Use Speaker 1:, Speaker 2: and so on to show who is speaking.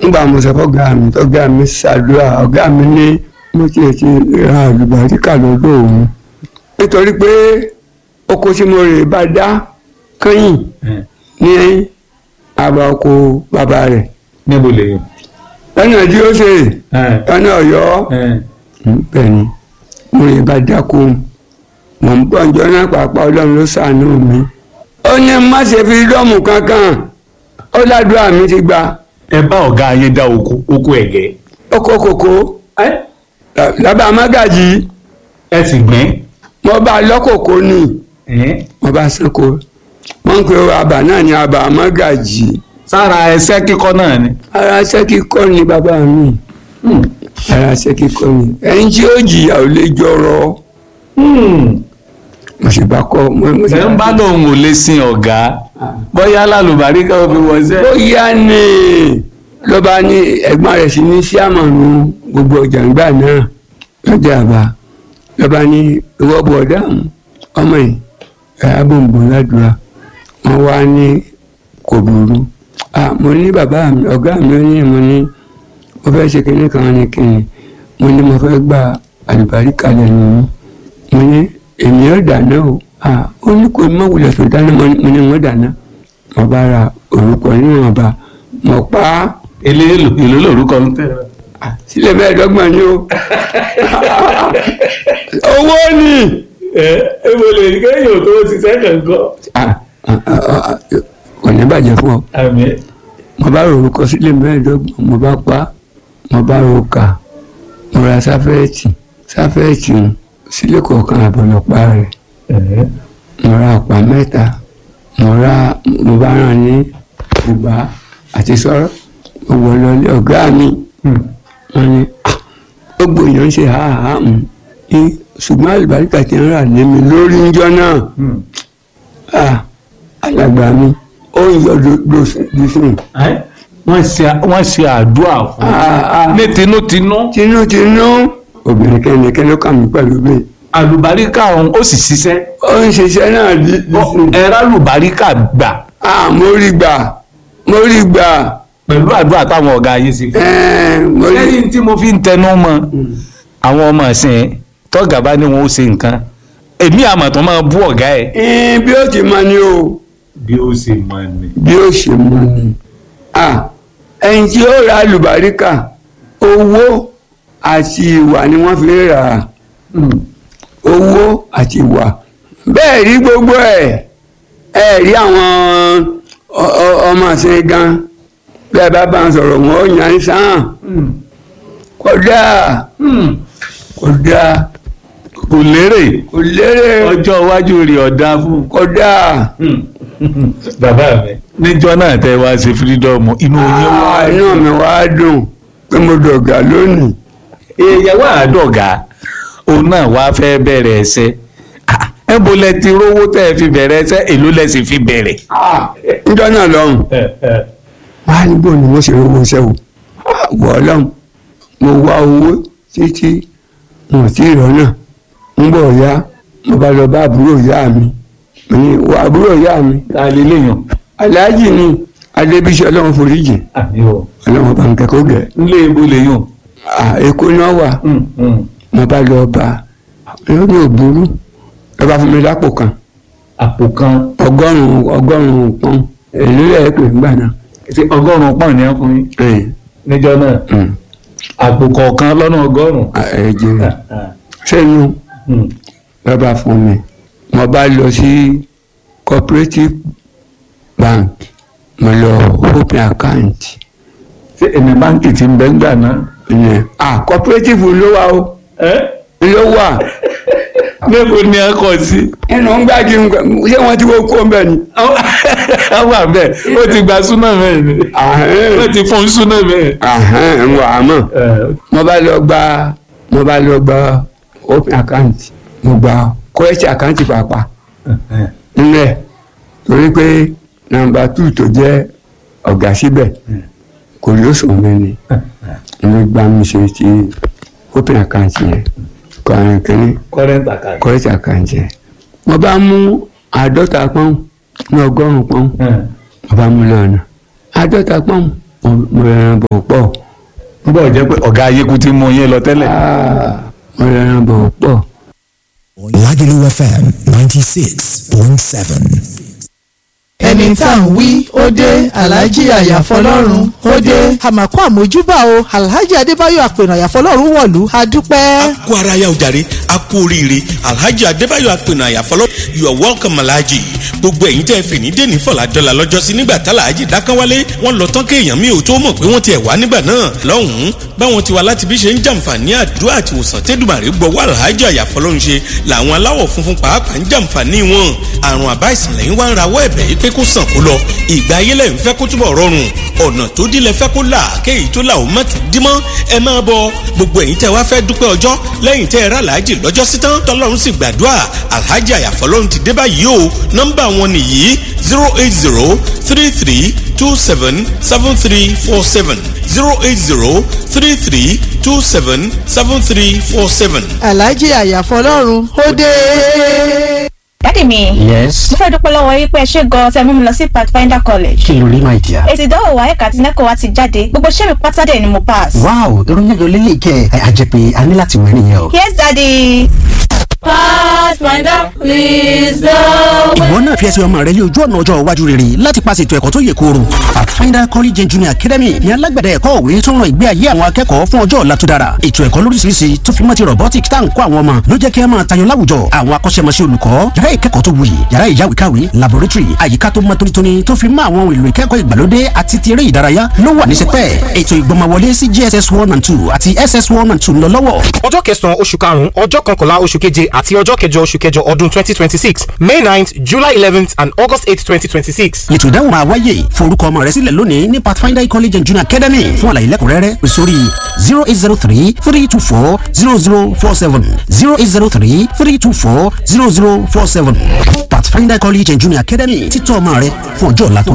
Speaker 1: nígbà mo sọ fọ́gà mi tọ́gà mi ṣàdúrà ọ̀gá mi ní mo tiẹ̀ ti ra àlùbáríkà lọ́dọ̀ òun nítorí pé oko tí mo rè bá dá kẹ́yìn ní àbá oko bàbá rẹ̀
Speaker 2: níbo lè yàn.
Speaker 1: lọ́nà tí ó ṣe lọ́nà ọ̀yọ́ bẹ́ẹ̀ ni mo rè bá dáko mò ń bọ̀ ǹjọ́ náà pàápàá ọlọ́run ló ṣàánú mi ó ní má ṣe fi dọ́ọ̀mù kankan ó ládùúrà mi ti gba
Speaker 2: ẹ bá ọ̀gá yín dá oko oko ẹ̀gẹ́.
Speaker 1: oko kòkó lábàá mágàjì
Speaker 2: ẹ sì gbìn.
Speaker 1: mo bá lọ́kòkó ni mo bá sanko wọ́n ń pe àbà náà ní àbà mágàjì
Speaker 2: sára ẹsẹ́ kíkọ́ náà ni.
Speaker 1: ara ṣẹ́ kíkọ́ ni bàbá mi ara ṣẹ́ kíkọ́ ni ẹni tí ó jìyà ò lè jọrọ mo sì bá kọ́ mo mo sì
Speaker 2: ẹ ń bá lòun ò lè sin ọ̀gá bóyá lálùbáríkà ó fi wọ́sẹ̀.
Speaker 1: bóyá ni ló bá ní ẹ̀gbọ́n rẹ̀ sí ní síàmọ̀nù gbogbo ọjà ńgbà náà lọ́jà àbá ló bá ní ìwọ́ bọ̀ dáhùn ọmọ yìí ẹ̀ abòǹbò ládùúrà wọ́n wá ní kò burú ah mo ní bàbá mi ọ̀gá mi ó ní mo ní mo fẹ́ ṣe kinní kan ní kinní mo ní mo fẹ́ gba àlùbáríkà lẹ́nu mi mo ní èmi ò dáná o ah ó ní kò má wulẹ̀ tó dáná mo ní- mo ní mo dáná mo bá ra orúkọ níwọ̀nba mo pa á
Speaker 2: èlé èlò èlò lórúkọ ń tẹ̀.
Speaker 1: sílẹ̀ mẹ́ẹ̀ẹ́dọ́gbọ̀n ni o owó ni
Speaker 2: ẹ ẹ mo lè rí kéèyàn tó ṣiṣẹ́ kankan.
Speaker 1: ah ah, ah, ah, kò ní bàjẹ́ fún ọ
Speaker 2: àmì
Speaker 1: mo bá ro orúkọ sílẹ̀ mẹ́ẹ̀ẹ́dọ́gbọ̀n mo bá pa á mo bá ro kà mo ra sáfẹ́ẹ̀tì sáfẹ́ẹ̀tì ń sílẹ̀ kọ̀ọ̀kan àbọ̀lọpá rẹ̀ mo ra ọ̀pá mẹ́ta mo ra mo bá rán ní bùbá àti sọ́rọ́ mo wọ̀ lọlé ọ̀gá mi wọ́n ní "Ah, gbogbo èèyàn ń ṣe háàhá mu ní ṣùgbọ́n àlùbáríkà ti ń rà lé mi lórí ńjọ́ náà Ah, alàgbà mi ó ń yọ dùsùn
Speaker 2: wọ́n ṣe wọ́n ṣe àdúrà fún
Speaker 1: Ah, ah.
Speaker 2: ní tinútinú
Speaker 1: tinútinú obìnrin kẹ́nikẹ́ni ló kà mí pẹ̀lú bẹ́ẹ̀
Speaker 2: àlùbáríkà ọ̀hún ó sì ṣiṣẹ́
Speaker 1: ó ń ṣiṣẹ́ náà dùsùn
Speaker 2: ẹ̀rọ àlùbáríkà gbà
Speaker 1: ah mo rí gbà mo rí gbà
Speaker 2: pẹ̀lú àdúrà táwọn ọ̀gá ayé ṣe fún
Speaker 1: ẹ̀ẹ́n mo rí
Speaker 2: lẹ́yìn tí mo fi ń tẹnu mọ́ àwọn ọmọ ìsìn tọ́gà bá ní wọn ó ṣe nǹkan èmi àmọ̀ tó máa bú ọ̀gá ẹ̀.
Speaker 1: ẹ̀ẹ́n bí ó ti mọ ni o
Speaker 2: bí ó ṣe máa ní.
Speaker 1: bí ó ṣe mọ ni ah ẹni tí ó ra àlùbáríkà owó àti ìwà ni wọ́n fi rà á owó àti ìwà bẹ́ẹ̀ rí gbogbo ẹ̀ ẹ rí àwọn ọ- ọ- ọmọ àṣẹ gan bẹ́ẹ̀ bá bá ń sọ̀rọ̀ wọn ó yàn án sáà kódà kódà
Speaker 2: kò lérè
Speaker 1: kò lérè
Speaker 2: ọjọ́ iwájú rẹ̀ ọ̀dà fún.
Speaker 1: kódà
Speaker 2: bàbá mi. níjọ́ náà tẹ́ wá ṣe fírídọ́ọ̀mù inú yín wá.
Speaker 1: Ah, inú mi wá dùn pé mo dọ̀gà lónìí
Speaker 2: èèyàn wà á dọ̀gá òun náà wá fẹ́ bẹ̀rẹ̀ ẹsẹ̀ ẹ bó lẹ ti rówó tẹ́ ẹ fi bẹ̀rẹ̀ ẹsẹ̀ èló lẹ sì fi bẹ̀rẹ̀.
Speaker 1: Ah, níjọ́ náà lọ́hùn wá níbo ni mo ṣe owó iṣẹ́ o Ah, wọ́ ọlọ́run mo wá owó títí mo ò tí ì rọ́nà ń bọ̀ ya mo bá lọ bá àbúrò ìyá mi mo ní wọ àbúrò ìyá mi
Speaker 2: ta lè léèyàn.
Speaker 1: aláàjì ni adébísí ọlọ́run foríjì
Speaker 2: àbí o.
Speaker 1: ọlọ́run bá ń kẹ́kọ̀ọ́ gẹ̀
Speaker 2: nílé ibo lèèyàn.
Speaker 1: Ah, èkó náà wà mo bá lọ bá lórí òbúrú ẹ bá fún mi lápò kan
Speaker 2: àpò kan
Speaker 1: ọgọ́rùn-ún ọgọ́rùn-ún pọ́n èlò ẹ̀ pè ńgbà náà
Speaker 2: ṣe ọgọ́rùn-ún pọ́n ní ọkùnrin
Speaker 1: ẹ̀
Speaker 2: níjọ́ náà
Speaker 1: ẹ̀
Speaker 2: àpò kọ̀ọ̀kan lọ́nà ọgọ́rùn-ún.
Speaker 1: ẹ̀ jẹ́ sẹ́yìn lọ́ba fún mi mo bá lọ sí cooperative bank mo lọ open account
Speaker 2: ṣé ẹ̀mí báńkì ti ń bẹ́ ńgbà náà.
Speaker 1: ìyẹn ah cooperative ló wà o ló wà
Speaker 2: níbo ni ẹ kọ sí.
Speaker 1: inú ń gbági ṣé wọ́n ti wó kó mbẹ́ ni.
Speaker 2: àwọn àbẹ̀ ó ti gba súná mẹ́rin ni
Speaker 1: Ahẹ́n.
Speaker 2: wọ́n ti fún súná mẹ́rin.
Speaker 1: ahẹ́n ń wà á mọ̀ mo bá lọ gba mo bá lọ gba open account mo gba correct account pàápàá nílẹ̀ torí pé nàmbà two tó jẹ́ ọ̀gá síbẹ̀ kò yóò sùn mí ni ló gbá mi ṣe ti open account yẹn kọrin kínní
Speaker 2: current account.
Speaker 1: correct account yẹn mo bá mú àádọ́ta pọ́n ní ọgọ́rùn-ún pọ́n mo bá mú lọ́nà àádọ́ta pọ́n mo- mo rẹran bọ̀ pọ̀
Speaker 2: ń bọ̀ jẹ́ pé ọ̀gá ayéku ti mú yín lọ tẹ́lẹ̀.
Speaker 1: Ah, mo rẹran bọ̀ pọ̀.
Speaker 3: Lagelu FM 96.7.
Speaker 4: ẹni tá à ń wí ó dé alhaji àyàfọlọ́run ó dé. àmàkù àmójúbà o alhaji adébáyọ̀ àpènà àyàfọlọ́run wọ̀lú a dúpẹ́.
Speaker 5: kú ara ya ojàre a kú oríire alhaji adébáyọ̀ apẹ̀nà àyàfọlọ́ you are welcome alhaji gbogbo ẹ̀yin tẹ́ ẹ fè ní dèní fọlá dọ́là lọ́jọ́sí nígbà tá alhaji dákánwálé wọ́n lọ tán kéèyàn mi ò tó mọ̀ pé wọ́n ti ẹ̀ wá nígbà náà lọ́hùn-ún báwọn ti wá láti bí ṣe ń jàǹfààní àdúrà àti òsàn tẹ́dùmàrè gbọ́wọ́ alhaji àyàfọlọ́ ń ṣe làwọn aláwọ̀ funfun pàápàá ń jàǹfààní wọn àrùn àbá ìsìnlẹ̀ yín wá ń rawọ́ ẹ̀bẹ̀ yìí pé kó sàn kó lọ ìgbà ayé lẹ́yìn fẹ́ kó túbọ̀ rọrùn ọ̀nà tó dílé fẹ́ kó là kéyìí tó là ó má ti dí mọ́ ẹ máa bọ gbogbo ẹ̀yin tẹ́ wá fẹ́ dúpẹ́ ọjọ́ lẹ́yìn tẹ́ ẹ rà láàjì lọ́jọ́ sí tán tọ́lọ́run sì gbàdúrà alhaji àyàfọ́lọ́run ti dé báyìí o nọ́mbà wọn nìyí zero eight zero three three two seven seven three four seven zero eight zero three three two seven seven three four seven.
Speaker 4: alhaji àyàfọlọ́run ó dé.
Speaker 6: dádì mi
Speaker 7: yes
Speaker 6: mo fẹ́ dúpẹ́ lọ́wọ́ yín pé ẹ ṣe gan-an tẹ́ mú mi lọ sí pathfinder college
Speaker 7: kí ló rí my dear.
Speaker 6: èsì ìdánwò wa ẹ̀ka àti nẹ́kọ̀ọ́ wa ti jáde gbogbo iṣẹ́ mi pátá dẹ̀ ni mo pass.
Speaker 7: wow ìròyìn ayọ̀ lélẹ̀ kẹ́ ẹ àjẹpẹ́ a ní láti wẹ̀ nìyẹn o.
Speaker 6: yes daddy.
Speaker 8: Pathfinder, please go.
Speaker 7: ìwọ náà fi ẹsẹ̀ ọmọ rẹ lé ojú ọ̀nà ọjọ́ iwájú rere láti paṣẹ ètò ẹ̀kọ́ tó yè kooro. pathfinder college and junior academy ní alágbẹ̀dẹ ẹ̀kọ́ òwe tó ń ran ìgbé ayé àwọn akẹ́kọ̀ọ́ fún ọjọ́ ọ̀la tó dára. ètò ẹ̀kọ́ lóríṣiríṣi tó fi mọ́ ti robotics tá à ń kọ́ àwọn ọmọ ló jẹ́ kí ẹ máa tayọ láwùjọ. àwọn akọ́ṣẹ́mọṣẹ́ olùkọ́ yàrá ìkẹ́kọ̀ọ́ tó wuyì yàrá ìyáwèékàwé laboratory àyíká tó mọ́ tónítóní tó fi mọ́ àwọn ohun èlò ìkẹ́kọ̀ọ́ ìgbàlódé àti ti eré ìdárayá ló wà ní sẹpẹ́. ètò ìgbọ́mọwọlé sí jss one and two àti ss one and two ń lọ lọ́wọ́.
Speaker 9: ọjọ́ kẹsàn-án oṣù karùn-ún ọjọ́ kọkànlá oṣù keje àti ọjọ́ kẹjọ oṣù kẹjọ ọdún twenty twenty six may ninth july eleventh and august eight twenty twenty six.
Speaker 7: ètò ìdáhùn máa wáyé forúkọ ọmọ rẹ sílẹ̀ lónìí ní pathfinder college and junior academy fún àlàyé lẹ́kùnrẹ́rẹ́ pè sórí zero eight zero three three two four zero zero four seven zero eight zero three three two four zero zero four seven pathfinder college and junior academy títọ́ ọmọ rẹ fún ọjọ́ ọ̀la tó